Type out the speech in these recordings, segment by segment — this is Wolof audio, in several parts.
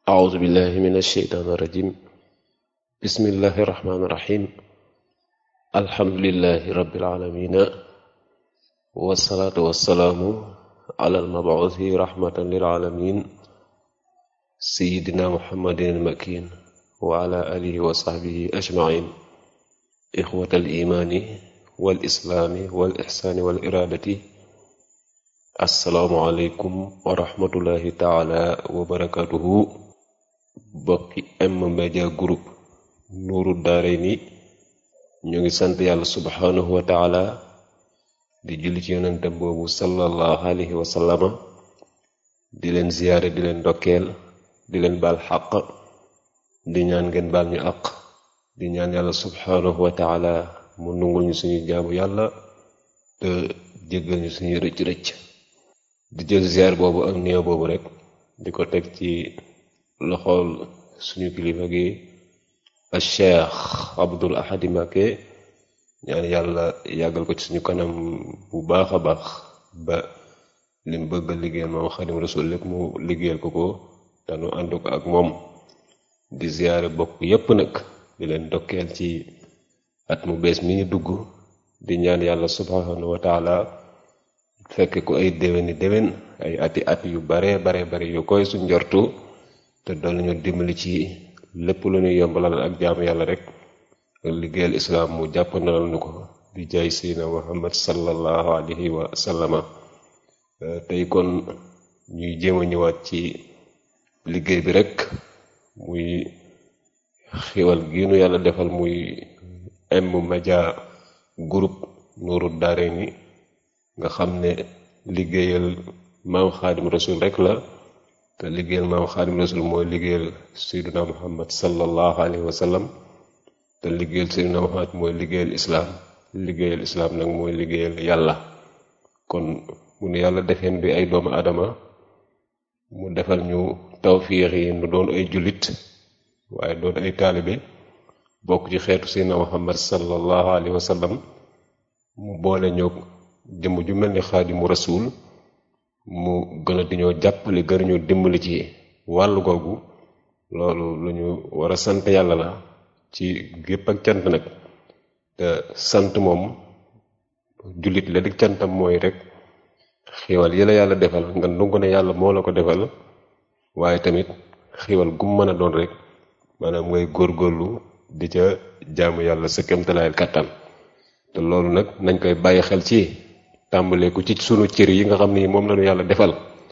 أعوذ بالله من الشيطان الرجيم بسم الله الرحمن الرحيم الحمد لله رب العالمين والصلاة والسلام على المبعوث رحمة للعالمين سيدنا محمد المكين وعلى آله وصحبه أجمعين إخوة الإيمان والإسلام والإحسان والإرادة asalaamualeykum wa rahmatullahi taala wa barakatuhu bokki M Media Group nuuru daare ni ñu ngi sant yàlla subhanahu wa taala di julli ci yonentam boobu sallallahu alayhi wa sallama di leen ziyaare di leen ndokkeel di leen baal xaq di ñaan ngeen baal ñu àq di ñaan yàlla subhanahu wa taala mu nungul ñu suñu jaamu yàlla te jéggal ñu suñu rëcc-rëcc di jël ziar boobu ak néew boobu rek di ko teg ci loxool suñu kilifa gi al cheikh abdul ahadi Mbacké ñaan yàlla yàggal ko ci suñu kanam bu baax a baax ba lim bëgg a liggéeyal moom xadim rasul lépp mu liggéeyal ko ko te nu ànd ko ak moom di ziare bokk yépp nag di leen dokkeel ci at mu bees mi ñu dugg di ñaan yàlla subhanahu wa taala fekk ko ay déwéni déwén ay ati at yu bare bare bare yu koy suñ njortu te doon ñu dimbali ci lépp lu ñuy yombalal ak jaamu yàlla rek ak liggéeyal islaam mu jàppandalal nu ko di jaay siina muhammad sallallahu alayhi wa sallama tey kon ñuy jéem a ñëwaat ci liggéey bi rek muy xiwal gi nu yàlla defal muy M Media Group Nuuru Daarayni nga xam ne liggéeyal maam xaadim rasul rek la te liggéeyal maam xaadim rasul mooy liggéeyal sayduna muhammad sallallahu alayhi wa sallam te liggéeyal sayduna muhammad mooy liggéeyal islaam liggéeyal islaam nag mooy liggéeyal yàlla kon mu nu yàlla defeen bi ay doomu adama mu defal ñu tawfiix yi nu doon ay jullit waaye doon ay taalibe bokk ci xeetu sayduna muhammad sallallahu alayhi wa sallam mu boole ñoo jëmm ju mel ni xaadimu rasul mu gën a di ñoo jàppale gën ñu dimbali ci wàllu googu loolu lu ñu war a sant yàlla la ci gépp ak cant nag te sant moom jullit la di cantam mooy rek xiwal yi la yàlla defal nga ndungu ne yàlla moo la ko defal waaye tamit xiwal gum mën a doon rek maanaam ngay góorgóorlu di ca jaamu yàlla sa kemtalaayal kàttan te loolu nag nañ koy bàyyi xel ci tàmbalee ko ci sunu cër yi nga xam ni moom lañu yàlla defal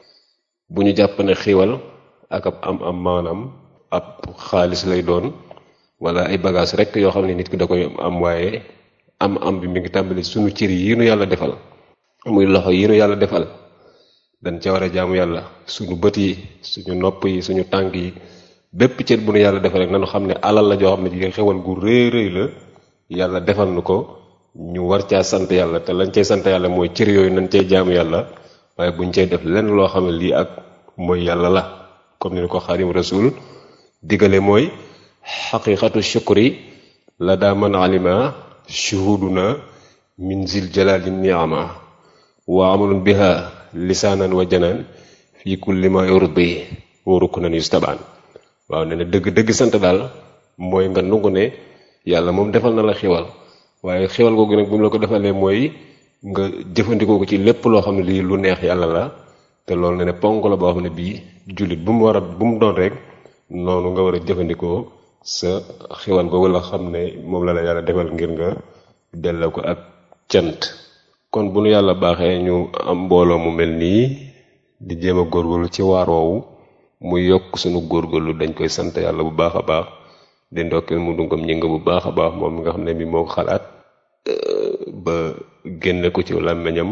bu ñu jàpp ne xiwal ak ab am am maanaam ab xaalis lay doon wala ay bagage rek yoo xam ne nit ki da koy am waaye am am bi mi ngi tàmbali sunu cër yi nu yàlla defal muy loxo yi nu yàlla defal dañ ca war a jaamu yàlla suñu bët yi suñu nopp yi suñu tànk yi bépp cër bu nu yàlla defal rek nanu xam ne alal la joo xam ne ji xewal gu rëy rëy la yàlla defal nu ko ñu war caa sant yàlla te lañ cay sant yàlla mooy cër yooyu nañ cay jaamu yàlla waaye buñ cay def lenn loo xam ne lii ak mooy yàlla la comme ni ko xaadim rasul digale mooy xaqiqatu shukri la daa man alima shuhuduna min zil jalali niama wa amalun biha lisaanan wa janaan fi kulli ma yurdi wa ruknan yustabaan waaw ne na dëgg-dëgg sant daal mooy nga nungu ne yàlla moom defal na la xiwal waaye xewal googu nag bu mu la ko defalee mooy nga jëfandikoo ko ci lépp loo xam ne lii lu neex yàlla la te loolu ne ne ponk la boo xam ne bii jullit bu mu war a bu mu doon rek noonu nga war a jëfandikoo sa xewal googu la xam ne moom la la yàlla defal ngir nga delloo ko ak cant kon bu nu yàlla baaxee ñu am mbooloo mu mel nii di jéem a góorgóorlu ci waar woowu muy yokk sunu góorgóorlu dañ koy sant yàlla bu baax a baax di ndokkeel mu dungam ñi nga bu baax a baax moom mi nga xam ne bi moo ko xalaat ba génne ko ci làmmiñam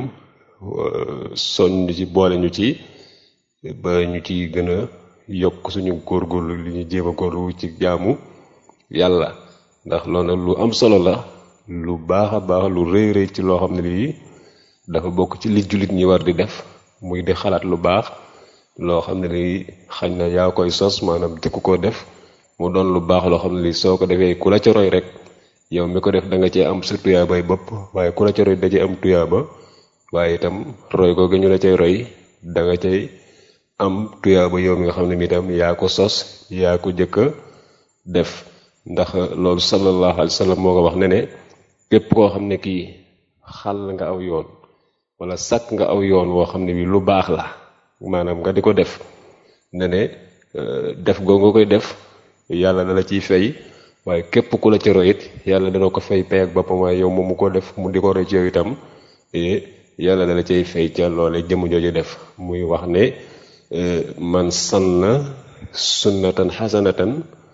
soññ ci boole ñu ci ba ñu ci gën a yokk suñu góorgóorlu li ñu jéem a góorlu ci jaamu yàlla ndax loolu nag lu am solo la lu baax a baax lu rëy rëy ci loo xam ne lii dafa bokk ci li jullit ñi war di def muy di xalaat lu baax loo xam ne lii xañ na yaa koy sos maanaam jëkk koo def mu doon lu baax loo xam ne lii soo ko defee ku la ca roy rek yow mi ko def da nga cee am sa tuyaabay bopp waaye ku la ca roy da cee am tuyaaba waaye itam roy googu ñu la cay roy da nga cay am tuyaaba yow mi nga xam ne mi tam yaa ko sos yaa ko jëkk a def ndax loolu sallallahu alayhi wa sallam moo ko wax ne ne képp koo xam ne kii xàll nga aw yoon wala sàkk nga aw yoon woo xam ne bi lu baax la maanaam nga di ko def ne ne def goo nga koy def yàlla dala ciy fay waaye képp ku la ci royit yàlla dana ko fay pay ak boppam waaye yow moom mu ko def mu di ko roy ci yow itam yàlla dala cay fay ca loole jëmm jooju def muy wax ne man sanna sunnatan xasanatan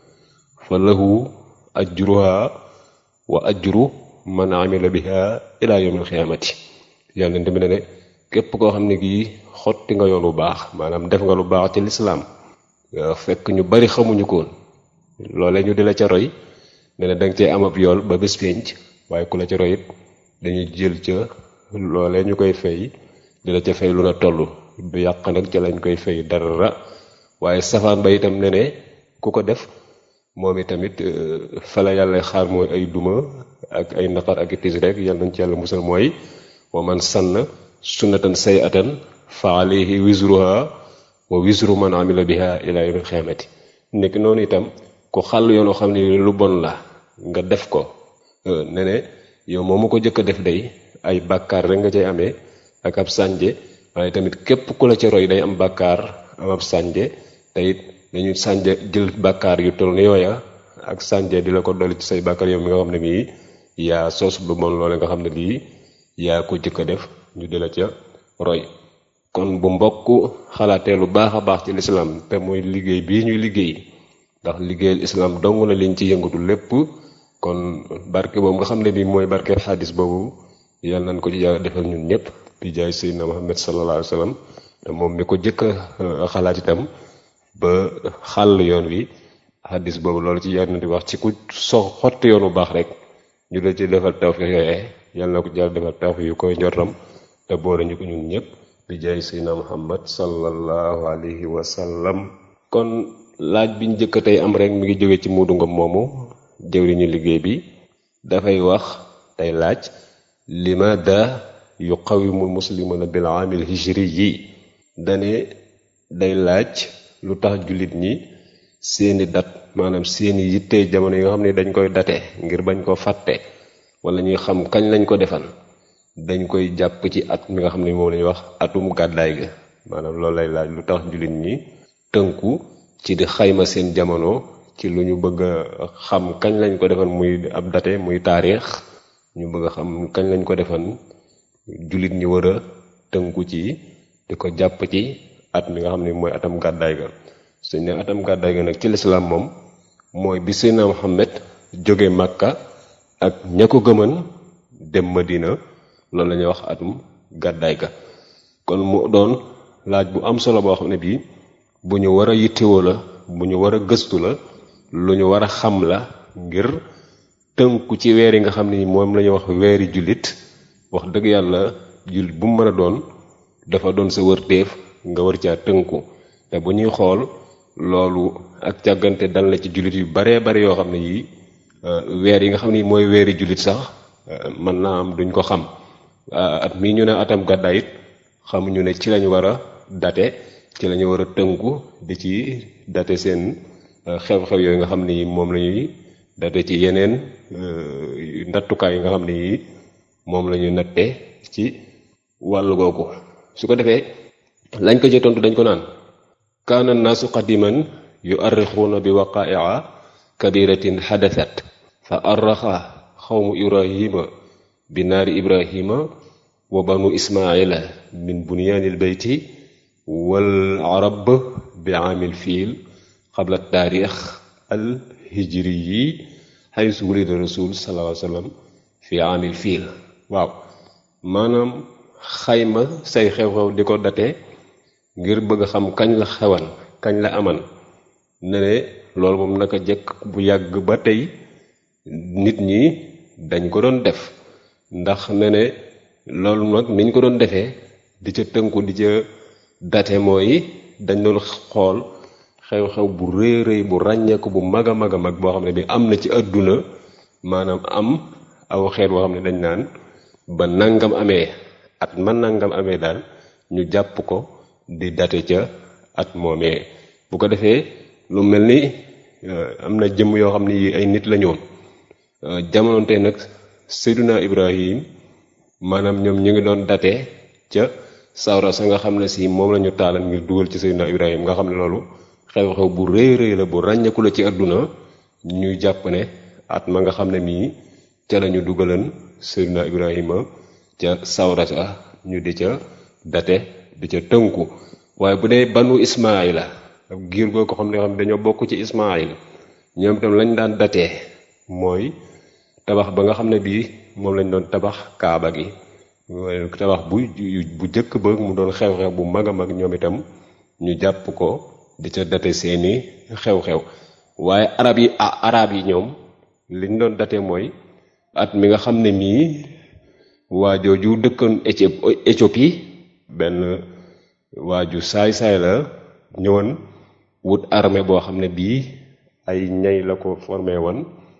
fa lahu ajruha wa ajru man amila biha ila yawmil xiyaamati yàlla tamit ne ne képp koo xam ne kii xotti nga yoon bu baax maanaam def nga lu baax ci lislaam fekk ñu bari xamuñu koon loole ñu di la ca roy ne ne danga cee am ab yool ba bés pénc waaye ku la ca roy it dañuy jël ca loole ñu koy fay di la ca fay lu na toll du yàq nag ca lañ koy fay dara waaye safaan ba itam ne ne ku ko def moom itamit fa la yàlla xaar mooy ay duma ak ay naqar ak itis rek yàlla nañ ci yàlla musal mooy wa man sanna sunnatan say atan fa alayhi wisruha wa wisru man amila biha ila yawmil xiyaamati nekk noonu itam ku xàll yoonoo xam ne lu bon la nga def ko ne ne yow moomu ko jëkk a def day ay bàkkaar rek nga cay amee ak ab sànje waaye tamit képp ku la ca roy day am bàkkaar am ab sànje te it dañu sànje jël bàkkaar yu toll ni yooya ak sànje di la ko dolli ci say bàkkaar yow mi nga xam ne bii yaa sos lu bon loole nga xam ne lii yaa ko jëkk a def ñu di la ca roy kon bu mbokk xalaatee lu baax a baax ci lislaam te mooy liggéey bii ñuy liggéey ndax liggéeyal islaam dong la liñ ci yëngatu lépp kon barke boobu nga xam ne bii mooy barke xadis boobu yàlla nañ ko ci yàlla defal ñun ñëpp di jaay seydina muhammad sallallahu alayhi wa sallam te moom mi ko jëkk a xalaat itam ba xàll yoon wi xadis boobu loolu ci yàlla na di wax ci ku so xotti yoon bu baax rek ñu la ci defal tawfiq yooyee yàlla na ko jàll defal tawfiq yu koy njortam te boole ñu ko ñun ñëpp di jaay seydina muhammad sallallahu alayhi wa sallam kon laaj bi ñu jëkk tey am rek mi ngi jóge ci muudu ngom moomu jëwriñu liggéey bi dafay wax tey laaj limada yuqawimu muslimuna bil aamil hijri yi dane day laaj lu tax jullit ñi seeni dat maanaam seeni yitte jamono yi nga xam ne dañ koy date ngir bañ ko fàtte wala ñuy xam kañ lañ ko defal dañ koy jàpp ci at mi nga xam ne moom lañuy wax atum gàddaay ga maanaam loolu lay laaj lu tax jullit ñi tënku ci di xayma seen jamono ci lu ñu bëgg a xam kañ lañ ko defal muy ab date muy taarix ñu bëgg a xam kañ lañ ko defal jullit ñi war a tënku ci di ko jàpp ci at mi nga xam ne mooy atam gàddaay ga suñ ne atam gàddaay ga nag ci lislaam moom mooy bi Seydina Muhammad jóge Makka ak ña ko gëman dem Madina loolu la ñuy wax atum gàddaay ga kon mu doon laaj bu am solo boo xam ne bii bu ñu war a yittewoo la bu ñu war a gëstu la lu ñu war a xam la ngir tënku ci weer yi nga xam ne moom la ñuy wax weeri jullit wax dëgg yàlla jullit bu mu mën a doon dafa doon sa wërteef nga war caa tënku te bu ñuy xool loolu ak càggante dal na ci jullit yu baree bari yoo xam ne yii weer yi nga xam ne mooy weeri jullit sax mën naa am duñ ko xam at mii ñu ne atam gàddaay it xamuñu ne ci lañu war a date ci lañu war a tënku di ci date seen xew-xew yooyu nga xam ne moom la ñuy date ci yeneen nattukaay yi nga xam ne yi moom la ñuy natte ci wàllu googu su ko defee lañ ko ci tontu dañ ko naan kaana naasu qadiman yu arrixuuna bi waqaaia kabiratin xadasat fa arraxa xawmu ibrahima bi naari ibrahima wa banu ismaila min bunyaanil beyti wal arab bi aamil fiil xabla taarix al hijri yi xaysu wulida rasul sallallahu alayhi wa sallam fi aamil fiil waaw maanaam xayma say xew-xew di ko date ngir bëgg a xam kañ la xewan kañ la aman ne ne loolu moom naka jëkk bu yàgg ba tey nit ñi dañ ko doon def ndax ne ne loolu nag niñ ko doon defee di ca tënku di ca date mooy dañ doon xool xew-xew bu rëy rëy bu ràññeeku bu mag a mag a mag boo xam ne bi am na ci àdduna maanaam am aw xeet boo xam ne dañ naan ba nangam amee at man nangam amee daal ñu jàpp ko di date ca at moomee bu ko defee lu mel ni am na jëmm yoo xam ne yi ay nit la ñoon jamonoonte nag Seyduna Ibrahim maanaam ñoom ñu ngi doon date ca sawra sa nga xam ne si moom la ñu taalan ngir dugal ci Seydina Ibrahim nga xam ne loolu xew-xew bu rëy rëy la bu ràññeeku la ci àdduna ñuy jàpp ne at ma nga xam ne mii ca la ñu dugalan Seydina Ibrahima ca sawra sa ñu di ca date di ca tënku waaye bu dee banu Ismaayila ak giir goo ko xam ne xam dañoo bokk ci Ismaayil ñoom itam lañ daan datee mooy tabax ba nga xam ne bii moom lañ doon tabax kaaba gi tabax bu bu jëkk ba mu doon xew-xew bu mag a mag ñoom itam ñu jàpp ko di ca date seeni xew-xew waaye arab yi ah arab yi ñoom liñ doon date mooy at mi nga xam ne mii waa jooju dëkkoon Éthiopie benn waaju saay-saay la ñëwoon wut armée boo xam ne bii ay ñay la ko formé woon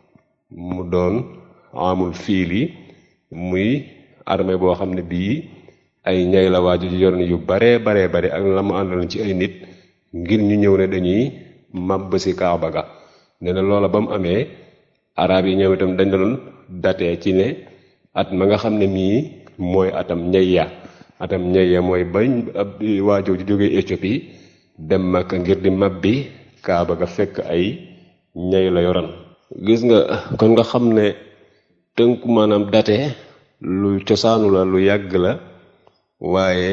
mu doon amul fiili muy armée boo xam ne bii ay ñay la waaju yor yu baree baree bari ak la mu àndaloon ci ay nit ngir ñu ñëw ne dañuy màbb si kaaba ga nee na loola ba mu amee arab yi ñoom itam dañ doon datee ci ne at ma nga xam ne mii mooy atam ñay ya atam ñay ya mooy bañ ab waajoo ji jógee Éthiopie dem Makka ngir di màbbi kaaba ga fekk ay ñay la yoran gis nga kon nga xam ne tënku maanaam date lu cosaanu la lu yàgg la waaye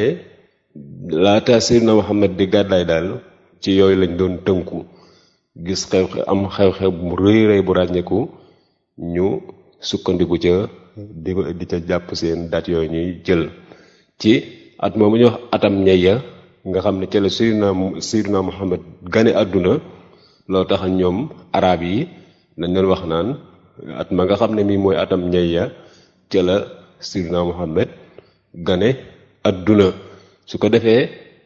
laata Seydina Muhammad di gàddaay daal ci yooyu lañ doon tënku gis xew am xew-xew bu rëy rëy bu ràññeeku ñu sukkandiku ca di di ca jàpp seen dat yooyu ñuy jël ci at moomu ñu wax atam ñey ya nga xam ne ca la Seydina Seydina Muhammad gane àdduna loo tax ñoom arab yi dañ doon wax naan at ma nga xam ne mii mooy atam ñey ya ca la Seydina Muhammad gane àdduna su ko defee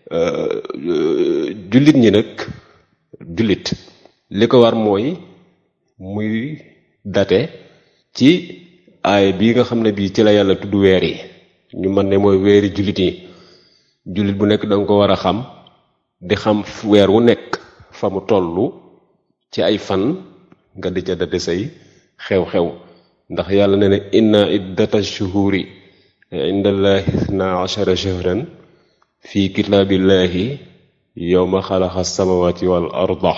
jullit ñi nag jullit li ko war mooy muy date ci aay bii nga xam ne bii ci la yàlla tudd weer yi ñu mën ne mooy weeri jullit yi jullit bu nekk danga ko war a xam di xam weer wu nekk fa mu tollu ci ay fan nga di ca date say xew-xew ndax yàlla ne ne inna iddata shuhuri indallahi isna ashara shahran fi kitaabillahi yowma xalaqa samawati wal arda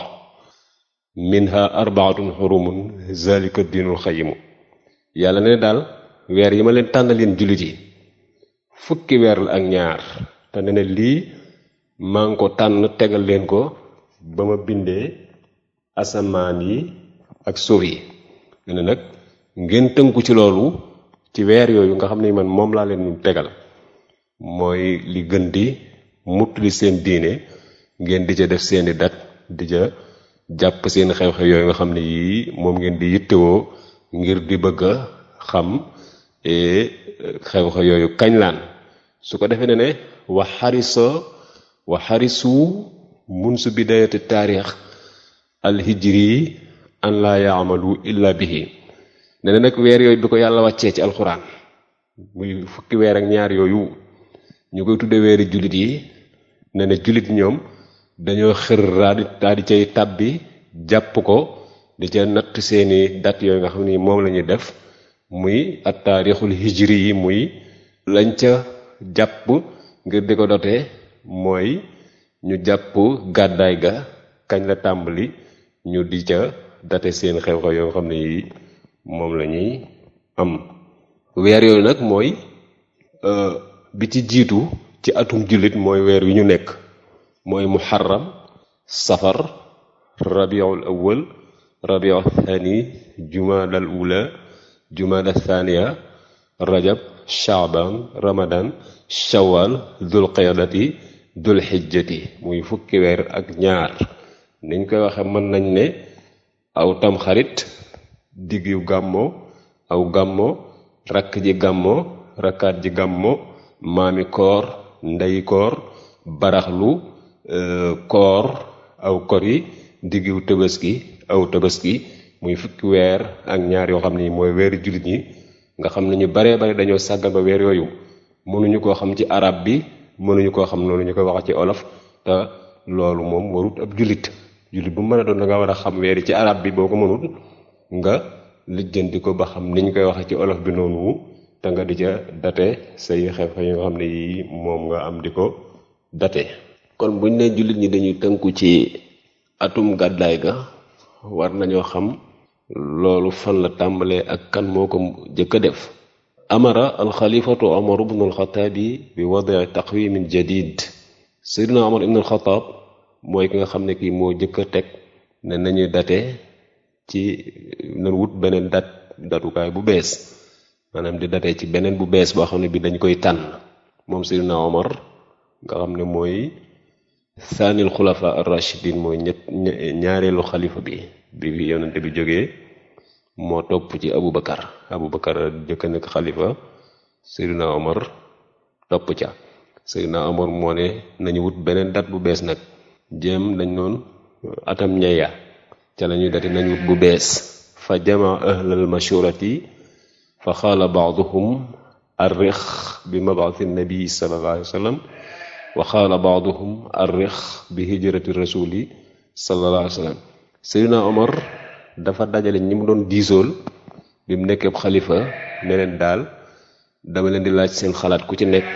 minha arbaatun xurumun zalika diinul xayimu yàlla ne daal weer yi ma leen tànnal leen jullit yi fukki weer la ak ñaar te ne ne lii maa ngi ko tànn tegal leen ko ba ma bindee asamaan yi ak suuf yi ne ne nag ngeen tënku ci loolu ci weer yooyu nga xam ne man moom laa leen tegal mooy li gën di muttali seen diine ngeen di ca def seeni dat di ca jàpp seen xew-xew yooyu nga xam ne yii moom ngeen di yittewoo ngir di bëgg a xam xew-xew yooyu kañ laan su ko defee ne ne wa xarisa wa xarisu mun su bidayati taarix alhijri an laa yaamalu illa bihi ne ne nag weer yooyu bi ko yàlla wàccee ci alxuraan muy fukki weer ak ñaar yooyu ñu koy tudde weeri jullit yi ne ne jullit ñoom dañoo xër daal di cay tàbbi jàpp ko di ca natt seeni dat yooyu nga xam ni moom la ñuy def muy at taarixul hijri yi muy lañ ca jàpp ngir di ko dotee mooy ñu jàpp gàddaay ga kañ la tàmbali ñu di ca date seen xew-xew yoo nga xam ne yi moom la ñuy am weer yooyu nag mooy bi ci jiitu ci atum jullit mooy weer wi ñu nekk mooy muharram safar rabiul awwal rabiul thani jumada al ula jumada thaniya rajab shaaban ramadan shawal dul qiyadati dul xijjati muy fukki weer ak ñaar niñ koy waxe mën nañ ne aw tam xarit diggu gàmmo aw gàmmo rakk ji gàmmo rakkaat ji gàmmo maami koor ndeyi koor baraxlu koor aw kor yi diggu tabaski aw tabaski muy fukki weer ak ñaar yoo xam ni mooy weeri jullit ñi nga xam ne ñu baree bare dañoo sàggan ba weer yooyu mënuñu koo xam ci arab bi mënuñu koo xam noonu ñu koy wax ci olof te loolu moom warut ab jullit jullit bu mën a doon da nga war a xam weeri ci arab bi boo ko mënut nga lijjanti ko ba xam niñ koy waxee ci olof bi noonu te nga di ca date say xew-xew yi nga xam ne yii moom nga am di ko date kon buñ ne jullit ñi dañuy tënku ci atum gàddaay ga war nañoo xam loolu fan la tàmbalee ak kan moo ko jëkk a def amara alxalifatu omar ibnu alxataabi bi wadii taqwimin jadid seydina omar ibnu alxataab mooy ki nga xam ne kii moo jëkk a teg ne nañuy date ci nan wut beneen dat datukaay bu bees maanaam di date ci beneen bu bees boo xam ne bi dañ koy tànn moom seydina omar nga xam ne mooy saanil xulafa ar-rashidin mooy ñett ñaareelu xalifa bi bi fi yonente bi jógee moo topp ci abubakar abubakar jëkk nekk xalifa seydina omar topp ca seydina omar moo ne nañu wut beneen dat bu bees nag jéem dañ noon atam ñeya ca la ñuy dati nañ wut bu bees fa jama ahlal mashurati fa xaala baaduhum arrix bi mabaati nabi sallallahu alayhi wa sallam wa xaala baaduhum arrix bi hijrati rasuli sallallahu alayhi wa sallam seydina omar dafa dajale ñi mu doon diisool bi mu nekkee xalifa ne leen daal dama leen di laaj seen xalaat ku ci nekk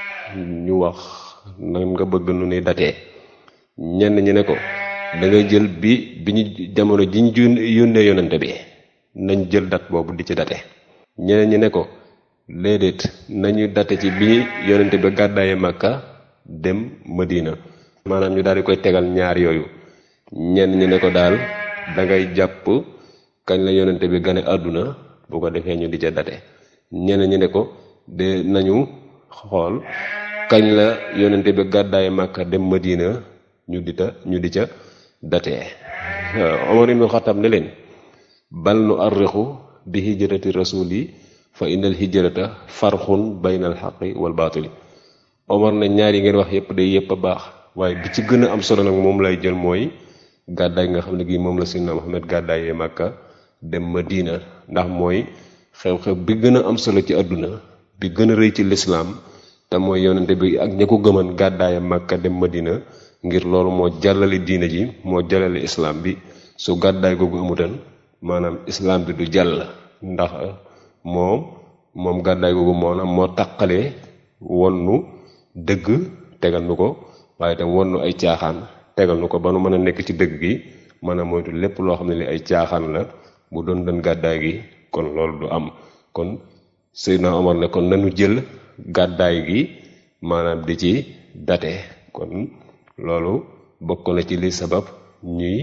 ñu wax nan nga bëgg nu ni datee ñenn ñi ne ko da ngay jël bi bi ñu jamono ji ñu yónnee yonante bi nañ jël dat boobu di ci date ñeneen ñi ne ko léedéet nañu date ci bi yonante bi gàddaaye màkka dem madina maanaam ñu daal di koy tegal ñaar yooyu ñenn ñi ne ko daal da ngay jàpp kañ la yonente bi gane àdduna bu ko defee ñu di ca date ñeneen ñi ne ko de nañu xool kañ la yonente bi gàddaaye màkka dem madina ñu di ta ñu di ca date Omar ibn Xattaab ne leen bal nu arrixu bi hijrati rasuli fa innal hijrata farxun bayna al xaqi wal baatili Omar ne ñaar yi ngeen wax yépp day yépp a baax waaye bi ci gën a am solo nag moom lay jël mooy gàddaay nga xam ne gii moom la Seydina Muhammad gàddaayee Màkka dem Madina ndax mooy xew-xew bi gën a am solo ci àdduna bi gën a rëy ci lislaam te mooy yonente bi ak ña ko gëman gàddaaye Màkka dem Madina ngir loolu moo jàllale diina ji moo jàllale islaam bi su gàddaay googu amutan maanaam islaam bi du jàll ndax moom moom gàddaay googu maanaam moo taqalee wonnu dëgg tegal nu ko waaye tam wonnu ay caaxaan tegal nu ko ba nu mën a nekk ci dëgg gi mën a moytu lépp loo xam ne li ay caaxaan la bu doon doon gàddaay gi kon loolu du am kon Seydina Omar ne kon nanu jël gàddaay gi maanaam di ci date kon loolu bokk na ci li sabab ñuy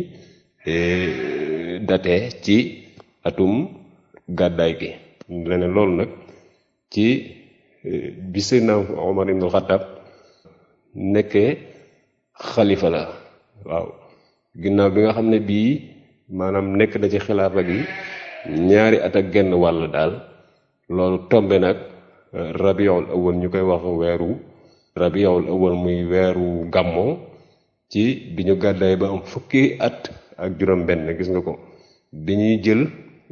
date ci atum gàddaay gi leneen loolu nag ci bi Seydina Omar ibn Khattab nekkee xalifa la waaw ginnaaw bi nga xam ne bii maanaam nekk na ci xilaafa gi ñaari at ak genn wàll daal loolu tombe nag rabiul awal ñu koy wax weeru rabiul awal muy weeru gàmmo ci bi ñu gàddaay ba am fukki at ak juróom benn gis nga ko bi ñuy jël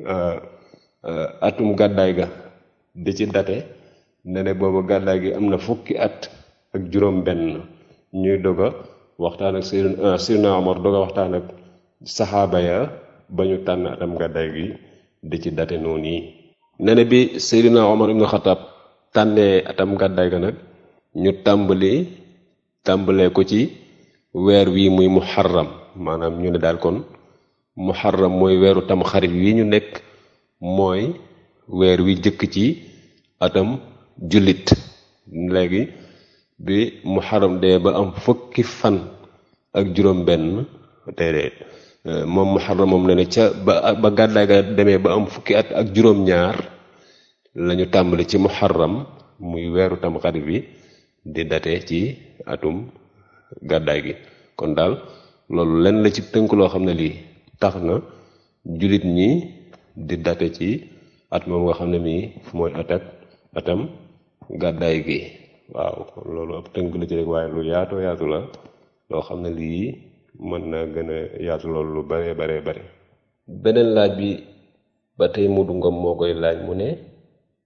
atum gàddaay ga di ci date ne ne boobu gàddaay gi am na fukki at ak juróom benn ñuy doga waxtaan ak Seydina Seydina Omar doga waxtaan ak saxaaba ya ba ñu tànn atam gàddaay gi di ci date noonu yi ne ne bi Seydina Omar ibn Khattab tànnee atam gàddaay ga nag ñu tàmbali tàmbalee ko ci weer wi muy muharram maanaam ñu ne daal kon muharram mooy weeru tam xarit wi ñu nekk mooy weer wi jëkk ci atam jullit léegi bi muharram dee ba am fukki fan ak juróom benn déedéet moom muharram moom ne ne ca ba ba gàddaay ga demee ba am fukki at ak juróom ñaar lañu tàmbali ci muharram muy weeru tam xarit bi di date ci atum gàddaay gi kon daal loolu lenn la ci tënk loo xam ne lii tax na jullit ñi di date ci at moom nga xam ne mii mooy atak atam gàddaay gi waaw loolu ab tënk la ci rek waaye lu yaatoo yaatu la loo xam ne lii mën na gën a yaatu loolu lu bare bare bare beneen laaj bi ba tey mudu ngom moo koy laaj mu ne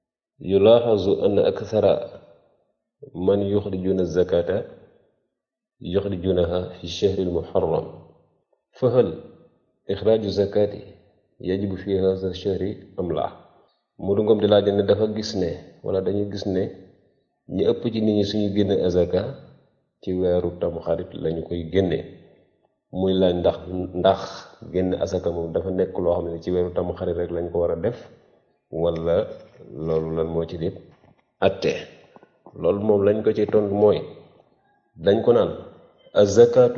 yulaaxazu ann akthara man yuxrijuna zakata yuxrijunaha fi shahri almuharram fa hal ixraaju zakati yajibu fi hadha shahri am la mu du ngom di laaj ne dafa gis ne wala dañuy gis ne ñi ëpp ci nit ñi suñu génne azaka ci weeru tamxarit lañu koy génne muy laaj ndax ndax génne azaka moom dafa nekk loo xam ne ci weeru tamxarit rek lañ ko war a def wala loolu lan moo ci nit atte loolu moom lañ ko ci tontu mooy dañ ko naan azakatu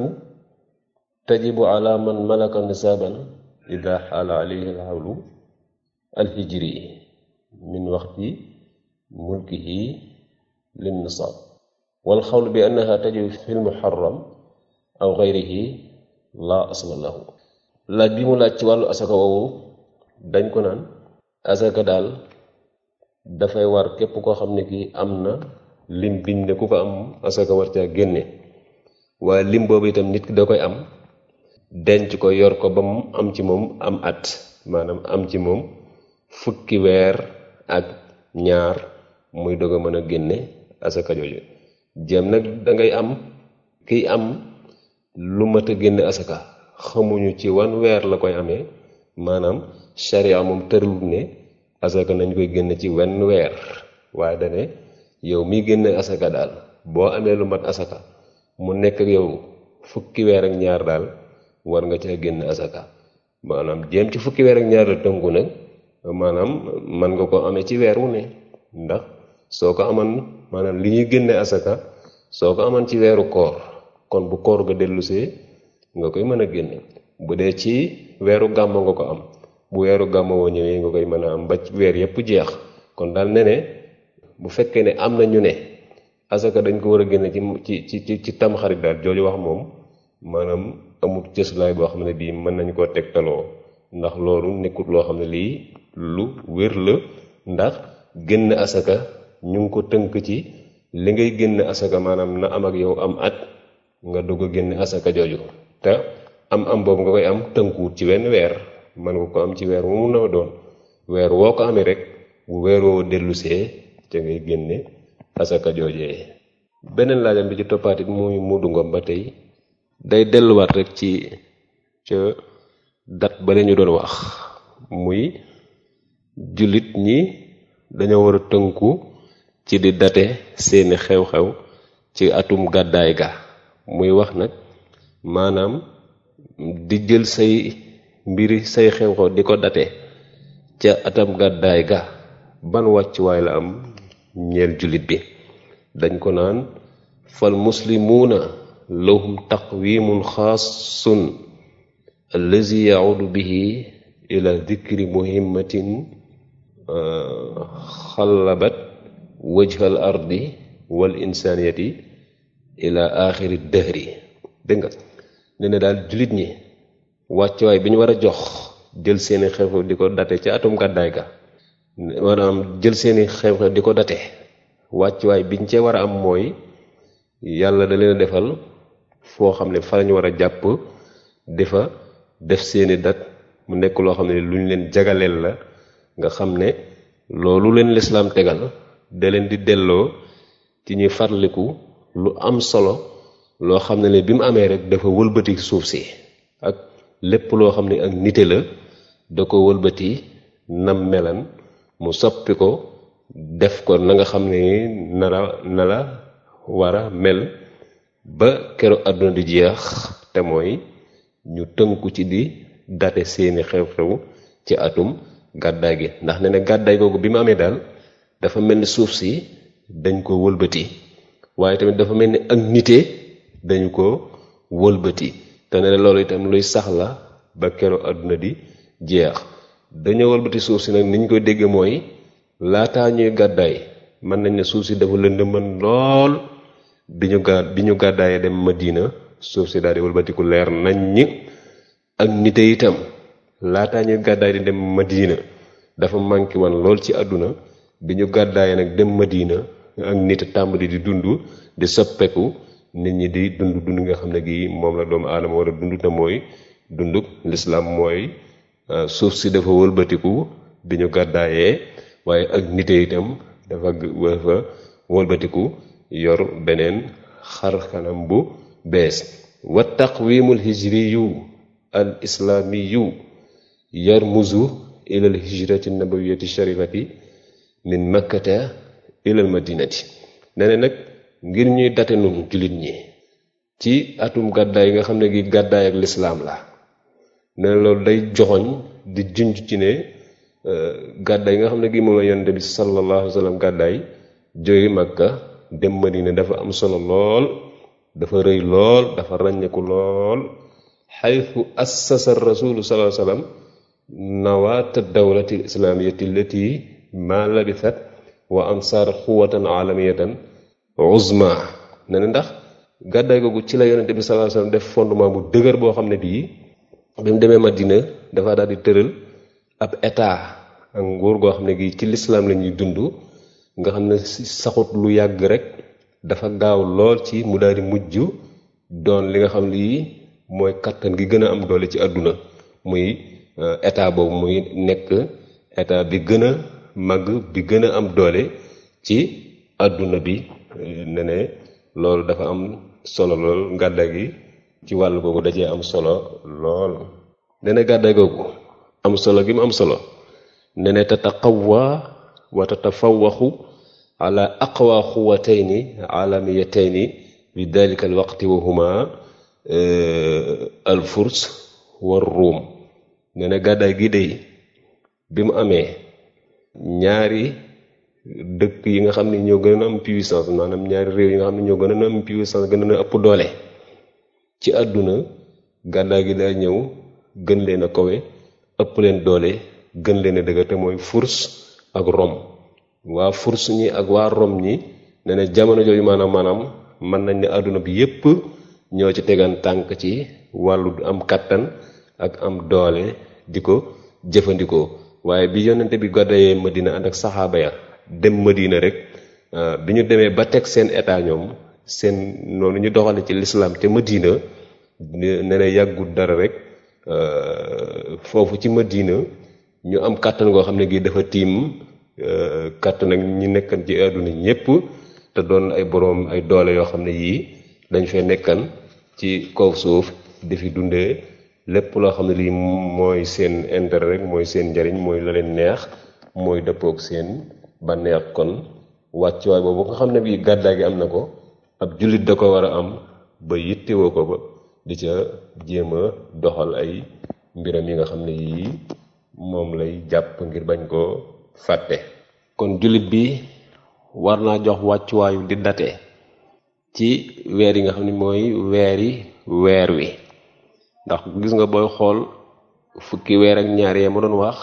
tajibu ala man malaka nisaaban ida xaala alayhi alxawlu alhijri min waxti mulkihi lin nisaab wal xawlu bi annaha tajibu fi lmuharram aw gayrihi la asla lahu laaj bi mu laaj ci wàllu asaka woowu dañ ko naan asaka daal dafay war képp koo xam ne kii am na lim biñ ne ku ko am asaka war caa génne waaye lim boobu itam nit ki da koy am denc ko yor ko ba mu am ci moom am at maanaam am ci moom fukki weer ak ñaar muy doog a mën a génne asaka jooju jéem nag dangay am kiy am lu mat a génne asaka xamuñu ci wan weer la koy amee maanaam sharia moom tërlut ne asaka nañ koy génne ci wenn weer waaye dane yow miy génne asaka daal boo amee lu mat asaka mu nekk ak yow fukki weer ak ñaar daal war nga ca génne asaka maanaam jéem ci fukki weer ak ñaar la tënku nag maanaam man nga ko amee ci weer wu ne ndax soo ko aman maanaam li ñuy génne asaka soo ko aman ci weeru koor kon bu koor ga dellusee nga koy mën a génne bu dee ci weeru gàmmo nga ko am bu weeru gàmmo woo ñëwee nga koy mën a am ba weer yépp jeex kon daal ne ne bu fekkee ne am na ñu ne asaka dañ ko war a génne ci ci ci ci tamxarit daal jooju wax moom maanaam amul cëslaay boo xam ne bii mën nañ koo tegtaloo ndax loolu nekkut loo xam ne lii lu wér la ndax génn asaka ñu ngi ko tënk ci li ngay génn asaka maanaam na am ak yow am at nga dugg a génn asaka jooju te am am boobu nga koy am tënkuwut ci wenn weer mën nga ko am ci weer wu mu na doon weer woo ko amee rek bu weer woo dellusee ca ngay génne asaka joojee beneen laajam bi ci toppaatit muy muudu ngom ba tey day delluwaat rek ci ca dat ba ñu doon wax muy jullit ñi dañoo war a tënku ci di date seeni xew-xew ci atum gàddaay ga muy wax nag maanaam di jël say mbiri say xew-xew di ko date ca atam gàddaay ga ban wàccuwaay la am ñeel jullit bi dañ ko naan fal muslimuuna lahum taqwimun xaasun allazi yaudu bihi ila dikri muhimmatin xallabat wajhal ardi wal insaniyati ila axiri dëhri dégg nga ne ne daal jullit ñi wàccuwaay bi ñu war a jox jël seeni xew-xew di ko date ci atum gàddaay ga maanaam jël seeni xew-xew di ko date wàccuwaay biñ cee war a am mooy yàlla da leen a defal foo xam ne fa lañu war a jàpp di fa def seeni dat mu nekk loo xam ne lu ñu leen jagaleel la nga xam ne loolu leen lislaam tegal da leen di delloo ci ñuy farliku lu am solo loo xam ne ne bi mu amee rek dafa wëlbati suuf si ak lépp loo xam ne ak nite la da ko wëlbati nam melan mu soppi ko def ko na nga xam ne na la na la war a mel ba keroog àdduna di jeex te mooy ñu tënku ci di date seeni xew-xew ci atum gàddaay gi ndax ne ne gàddaay googu bi mu amee daal dafa mel ni suuf si dañ ko wëlbati waaye tamit dafa mel ni ak nite dañu ko wëlbati te ne loolu itam luy sax la ba keroog àdduna di jeex dañoo wëlbati suuf si nag ni ñu koy dégg mooy laataa ñuy gàddaay mën nañ ne suuf si dafa lëndëman lool bi ñu ga bi ñu gàddaayee dem Madina suuf si daal di wëlbatiku leer nañ ñi ak nite itam laataa ñuy gàddaay di dem Madina dafa manqué woon lool ci àdduna bi ñu gàddaayee nag dem Madina ak nit tàmbali di dund di soppeeku nit ñi di dund dund nga xam ne gi moom la doomu aadama war a dund te mooy dunduk lislaam mooy suuf si dafa wëlbatiku bi ñu gàddaayee waaye ak nite itam dafa dafa wëlbatiku yor beneen xar kanam bu bees wa taqwimul hijriyu al islaamiyu yarmuzu ila al hijrati nabawiyati sharifati min makkata ila al madinati ne ne nag ngir ñuy date nun jullit ñi ci atum gàddaay yi nga xam ne gi gàddaay ak lislaam la ne loolu day joxoñ di junj ci ne gàddaay yi nga xam ne gi moom la yonente bi sallallahu alayhi wa sallam gàddaay jóge Makka dem Madina dafa am solo lool dafa rëy lool dafa ràññeeku lool xaytu assasa rasulu sallallahu alayhi wa sallam nawaata dawlati islamiyati allati ma labithat wa ansar quwatan alamiyatan uzma ne ne ndax gàddaay googu ci la yonente bi sallallahu alayhi wa sallam def fondement bu dëgër boo xam ne bii bi mu demee Madina dafa daal di tëral ab état ak nguur goo xam ne gi ci lislaam la ñuy dund nga xam ne saxut lu yàgg rek dafa gaaw lool ci mu daal di mujj doon li nga xam lii mooy kattan gi gën a am doole ci àdduna muy état boobu muy nekk état bi gën a màgg bi gën a am doole ci àdduna bi ne ne loolu dafa am solo lool gàddaay gi ci wàll googu da cee am solo lool ne ne gàddaay googu am solo gi mu am solo ne ne tataqawwa wa tatafawaxu ala aqwa xuwatayni alamiyatayni bi dalika alwaqti wa huma alfurs war ruum nee na gàddaay gi dey bi mu amee ñaari dëkk yi nga xam ne ñoo gën a am puissance maanaam ñaari réew yi nga xam ne ñoo gën a am puissance gën a ëpp doole ci àdduna gàddaay gi daa ñëw gën leen a kowe ëpp leen doole gën leen a dëgër te mooy furs ak rom waa furs ñi ak waa rom ñi ne na jamono jooju maanaam maanaam mën nañ ne àdduna bi yépp ñoo ci tegan tànk ci wàllu am kàttan ak am doole di ko jëfandikoo waaye bi yonente bi gàddayee Madina ànd ak saxaaba ya dem Madina rek bi ñu demee ba teg seen état ñoom seen noonu ñu doxale ci lislaam te Madina ne na yàggul dara rek foofu ci Madina ñu am kàttan goo xam ne gi dafa tiim kàttan ak ñi nekkan ci àdduna ñépp te doon ay boroom ay doole yoo xam ne yii dañ fee nekkan ci kaw suuf di fi dundee lépp loo xam ne lii mooy seen intérêt rek mooy seen njariñ mooy la leen neex mooy dëppook seen bànneex kon wàccuwaay boobu nga xam ne bii gàddaay gi am na ko ab jullit da ko war a am ba yittewoo ko ba di ca jéem a doxal ay mbiram yi nga xam ne yii moom lay jàpp ngir bañ koo fàtte kon jullit bi war naa jox wàccuwaayu di date ci weer yi nga xam ne mooy weeri weer wi ndax gis nga booy xool fukki weer ak ñaar yee ma doon wax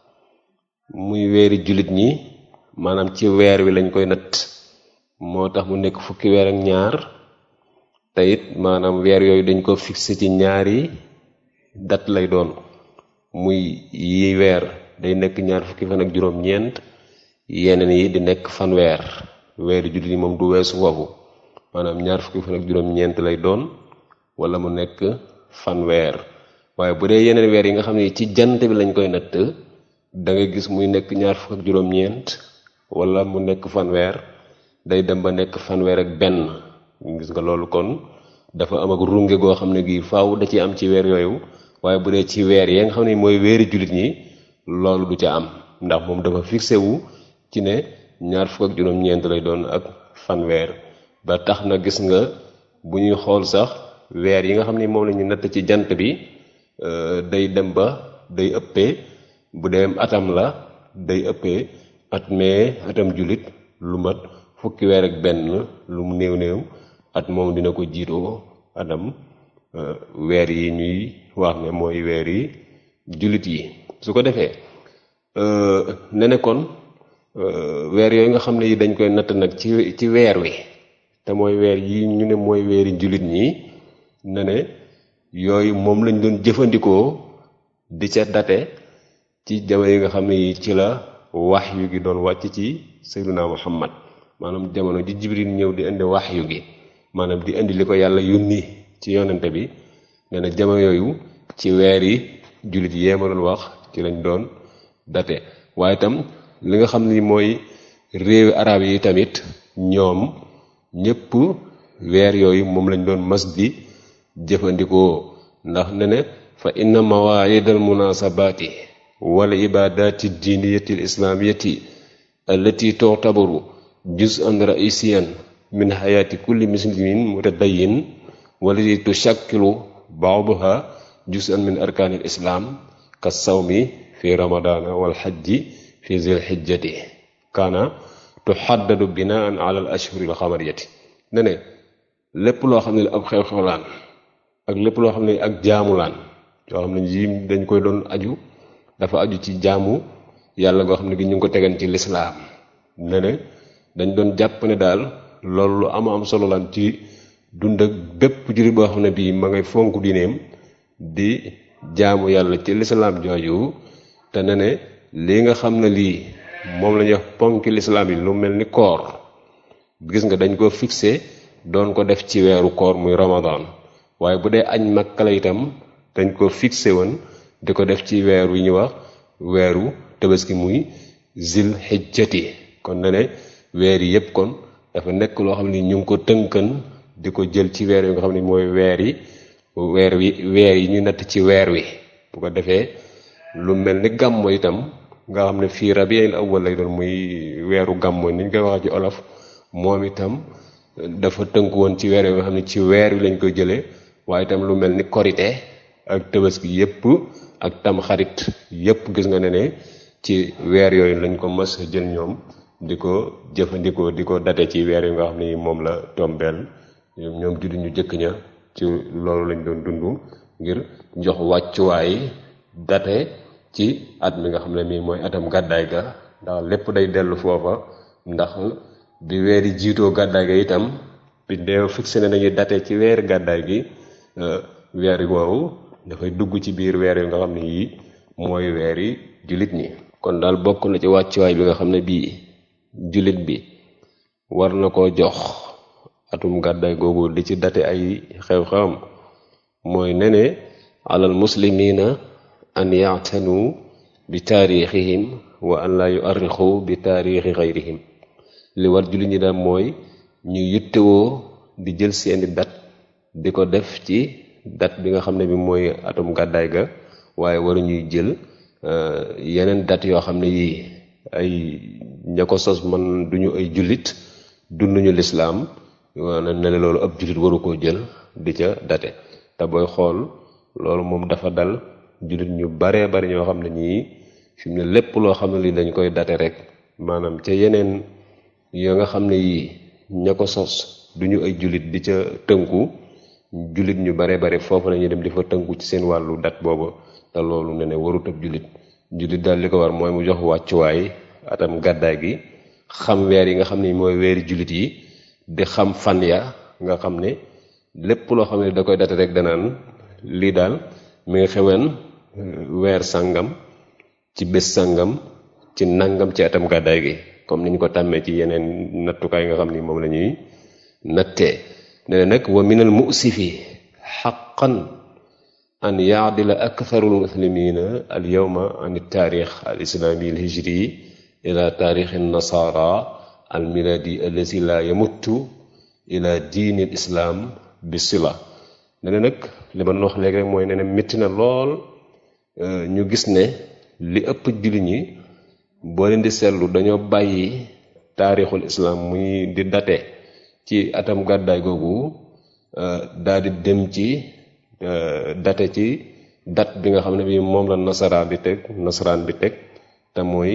muy weeri jullit ñi maanaam ci weer wi lañ koy natt moo tax mu nekk fukki weer ak ñaar te it maanaam weer yooyu dañ ko fixé ci ñaari dat lay doon muy yi weer day nekk ñaar fukki fan ak juróom-ñeent yeneen yi di nekk fanweer weeri jullit yi moom du weesu foofu maanaam ñaar fukki fan ak juróom-ñeent lay doon wala mu nekk fanweer waaye bu dee yeneen weer yi nga xam ne ci jant bi lañ koy natt da nga gis muy nekk ñaar fukk ak juróom-ñeent wala mu nekk fanweer day dem ba nekk fanweer ak benn gis nga loolu kon dafa am ak runge goo xam ne gii faaw da ci am ci weer yooyu waaye bu dee ci weer yi nga xam ne mooy weeri jullit ñi loolu du ca am ndax moom dafa fixé wu ci ne ñaar fukk ak juróom-ñeent lay doon ak fanweer ba tax na gis nga bu ñuy xool sax weer yi nga xam ne moom la ñu natt ci jant bi day dem ba day ëppee bu dee atam la day ëppee at mee atam jullit lu mat fukki weer ak benn lu mu néew néew at moom dina ko jiitoo atam weer yi ñuy wax ne mooy weer yi jullit yi su ko defee ne ne kon weer yooyu nga xam ne yi dañ koy natt nag ci ci weer wi te mooy weer yi ñu ne mooy weeri jullit ñi ne ne yooyu moom lañ doon jëfandikoo di ca date ci jamono yi nga xam ne yi ci la wax yu gi doon wàcc ci sayyiduna muhammad maanaam jamono ji jibril ñëw di indi wax yu gi maanaam di indi li ko yàlla yónni ci yonente bi nee na jamono yooyu ci weer yi jullit yee ma doon wax ci lañ doon date waaye itam li nga xam ni mooy réewi arab yi tamit ñoom ñépp weer yooyu moom lañ doon mas di jëfandikoo ndax ne ne fa inna mawaid al munasabaati wal ibadati diiniyati al islamiyati allati tu'tabaru juz'an ra'isiyan min hayati kulli muslimin mutadayin walati tushakkilu ba'daha juz'an min arkaanil islam ka sawmi fi ramadana wal hajji fi zil hijjati kaana tuhaddadu binaan ala al ashhuril xamariyati ne ne lépp loo xam ne ab xew-xew laan ak lépp loo xam ne ak jaamu laan yoo xam ne yi dañ koy doon aju dafa aju ci jaamu yàlla goo xam ne gi ñu ngi ko tegan ci lislaam ne ne dañ doon jàpp ne daal loolu lu am am solo laan ci dund ak bépp jullit boo xam ne bii ma ngay fonk diineem di jaamu yàlla ci lislaam jooju te ne ne lii nga xam ne lii moom la ñuy wax ponki lislaam yi lu mel ni koor gis nga dañ ko fixé doon ko def ci weeru koor muy ramadan waaye bu dee añ Makka la itam dañ ko fixé woon di ko def ci weer wi ñu wax weeru tabaski muy zil xijjati kon ne ne weer yi yépp kon dafa nekk loo xam ne ñu ngi ko tënkan di ko jël ci weer yi nga xam ne mooy weer yi weer wi weer yi ñu natt ci weer wi bu ko defee lu mel ni gàmmo itam nga xam ne fii rabiul awwal lay doon muy weeru gàmmo ni ñu koy waxee ci olof moom itam dafa tënk woon ci weer yi nga xam ne ci weer wi lañ koy jëlee waaye itam lu mel ni korite ak tabaski yépp ak tam xarit yépp gis nga ne ne ci weer yooyu lañ ko mas jël ñoom di ko jëfandikoo di ko date ci weer yi nga xam ni moom la tombeel ñoom juddu ñu jëkk ña ci loolu lañ doon dund ngir jox wàccuwaay date ci at mi nga xam ne mii mooy atam gàddaay ga ndax lépp day dellu foofa ndax bi weer yi jiitoo gàddaay ga itam bi dee fixé ne nañu date ci weer gàddaay gi weer woowu dafay dugg ci biir weer yi nga xam ne yii mooy weer yi jullit ñi kon daal bokk na ci wàccuwaay bi nga xam ne bii jullit bi war na koo jox atum gàddaay googu di ci date ay xew-xewam mooy nene alal muslimina an yaatanu bi taarixihim wa an la yuarrixu bi taarixi xayrihim li war jullit ñi daal mooy ñu yittewoo di jël seeni dat di ko def ci dat bi nga xam ne bi mooy atum gàddaay ga waaye waru ñuy jël yeneen dat yoo xam ne yii ay ña ko sos man duñu ay jullit dunduñu lislaam waana ne ne loolu ab jullit waru koo jël di ca date te booy xool loolu moom dafa dal jullit ñu baree bari ñoo xam ne ñii fi mu ne lépp loo xam ne lii dañ koy date rek maanaam ca yeneen yoo nga xam ne yii ña ko sos duñu ay jullit di ca tënku jullit ñu baree bari foofu lañuy dem di fa tënku ci seen wàllu dat boobu te loolu ne ne warut ab jullit jullit daal li ko war mooy mu jox wàccuwaay atam gàddaay gi xam weer yi nga xam ne mooy weeri jullit yi di xam fan ya nga xam ne lépp loo xam ne da koy date rek danaan lii daal mi ngi xeween weer sàngam ci bés sàngam ci nangam ci atam gàddaay gi comme ni ñu ko tàmmee ci yeneen nattukaay nga xam ni moom la ñuy nattee ne nag wa minal musifi xaqan an yaadila aktharu lmuslimina al yowma an taarix al islaami al hijri ila taarixi nasara al miladi allazi la yamuttu ila diini l islaam bi sila ne ne nag li ma wax léegi rek mooy ne ne métti na lool ñu gis ne li ëpp jullit ñi boo leen di seetlu dañoo bàyyi taarixul islaam muy di date ci atam gàddaay googu daal di dem ci date ci date bi nga xam ne bi moom la nasaraan bi teg nasaraan bi teg te mooy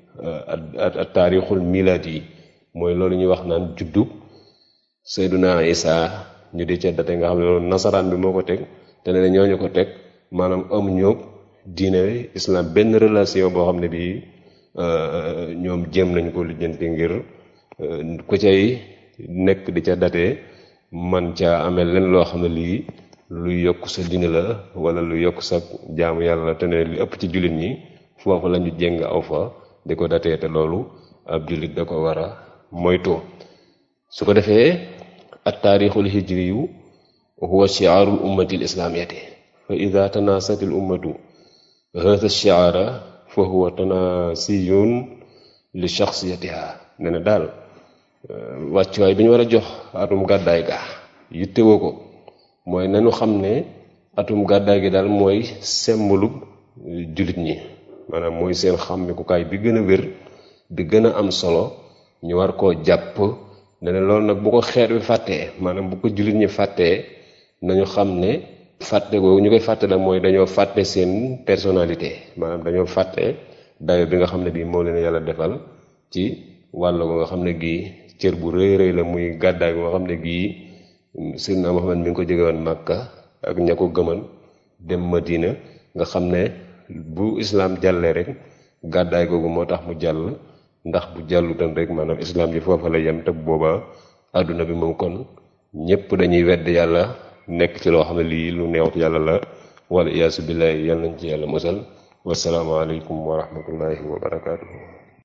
taarixul milaad yi mooy loolu ñuy wax naan juddu Seyduna Isa ñu di ca date nga xam ne loolu nasaraan bi moo ko teg te ne ñooñu ko teg maanaam amuñu diine islam benn relation boo xam ne bii ñoom jéem nañ ko lijjanti ngir ku cay nekk di ca date man ca amee leen loo xam ne lii luy yokk sa diine la wala lu yokk sa jaamu yàlla la te ne li ëpp ci jullit ñi foofu la ñu jéng aw fa di ko datee te loolu ab jullit da ko war a moytu su ko defee at taarixul hijri yu huwa shiaarul ummati l islaamiyati fa ida tanasati l ummatu hada shiaara fa huwa tanasiyun li shaxsiyatiha ne na daal wàccuwaay bi ñu war a jox atum gàddaay ga yittewoo ko mooy nañu xam ne atum gàddaay gi daal mooy sembalu jullit ñi maanaam mooy seen xàmmikukaay bi gën a wér bi gën a am solo ñu war koo jàpp ne loolu nag bu ko xeet bi fàttee maanaam bu ko jullit ñi fàttee nañu xam ne fàtte googu ñu koy fàtte la mooy dañoo fàtte seen personnalité maanaam dañoo fàtte dayo bi nga xam ne bii moo leen yàlla defal ci wàll ko nga xam ne gii cër bu rëy rëy la muy gàddaay nga xam ne gii Seydina Muhammad mi ngi ko jóge woon Màkka ak ña ko gëman dem Madina nga xam ne bu islaam jàllee rek gàddaay googu moo tax mu jàll ndax bu jàllutan rek maanaam islaam ji foofa la yem te booba àdduna bi moom kon ñépp dañuy wedd yàlla nekk ci loo xam ne lii lu neew yàlla la wala iyaasu billaahi yàlla nañ ci yàlla musal wasalaamaaleykum wa rahmatullahi wa barakaatuhu